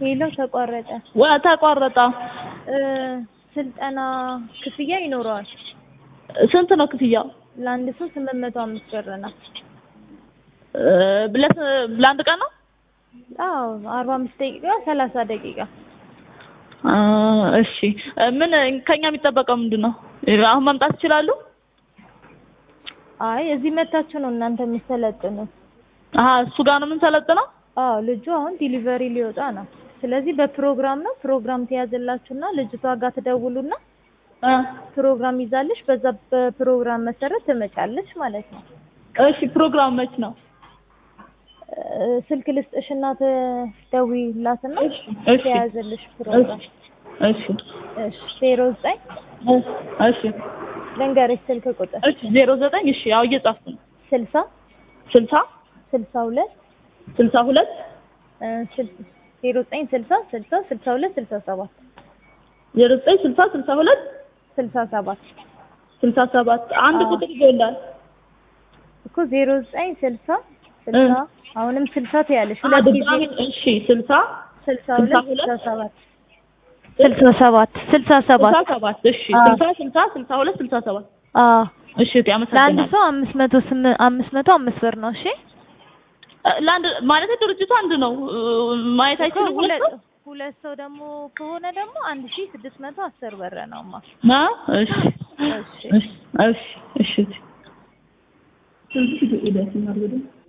ሄሎ ተቋረጠ። ዋ ተቋረጠ። እ ስልጠና ክፍያ ይኖረዋል። ስንት ነው ክፍያው? ለአንድ ሰው ስምንት መቶ አምስት ብር ነው። እ ብለት ለአንድ ቀን ነው? አዎ አርባ አምስት ደቂቃ ሰላሳ ደቂቃ አ እሺ ምን ከኛ የሚጠበቀው ምንድን ነው? አሁን መምጣት ይችላሉ? አይ እዚህ መታችሁ ነው እናንተ የምትሰለጥኑት። አሀ እሱ ጋር ነው የምንሰለጥነው? አዎ ልጁ አሁን ዲሊቨሪ ሊወጣ ነው። ስለዚህ በፕሮግራም ነው ፕሮግራም ትያዝላችሁና ልጅቷ ጋር ትደውሉና እ ፕሮግራም ይዛለሽ በዛ በፕሮግራም መሰረት ትመጫለሽ ማለት ነው። እሺ ፕሮግራም መች ነው? እ ስልክ ልስጥሽና ትደውይላትና እሺ እሺ ትያዝልሽ ፕሮግራም። እሺ እሺ ዜሮ ዘጠኝ እሺ ልንገርሽ ስልክ ቁጥር እሺ ዜሮ ዘጠኝ እሺ ያው እየጻፍኩ ነው። ስልሳ ስልሳ ስልሳ ሁለት ስልሳ ሁለት እ ስል- ዜሮ ዘጠኝ ስልሳ ስልሳ ስልሳ ሁለት ስልሳ ሰባት ዜሮ ዘጠኝ ስልሳ ስልሳ ሁለት ስልሳ ሰባት ስልሳ ሰባት አንድ አዎ። ቁጥር ይጎላል። እኮ ዜሮ ዘጠኝ ስልሳ ስልሳ አሁንም ስልሳ ትያለሽ አ ሁለት ጊዜ ድጋሚ እሺ ስልሳ ስልሳ ስልሳ ሁለት ስልሳ ሁለት ሰባት ስልሳ ሰባት ስልሳ ስልሳ ሰባት ሰባት እሺ አዎ። ስልሳ ስልሳ ስልሳ ሁለት ስልሳ ሰባት አዎ እሺ እቴ ለአንድ አመሰግናለሁ። ሰው አምስት መቶ ስም አምስት መቶ አምስት ብር ነው። እሺ እ ለአንድ ማለት ድርጅቱ አንድ ነው እ ማየት አይችልም ሁለት ሁለት ሰው? ሁለት ሰው ደግሞ ከሆነ ደግሞ አንድ ሺህ ስድስት መቶ አስር ብር ነውማ። ና እሺ እሺ እሺ እሺ እሺ እቴ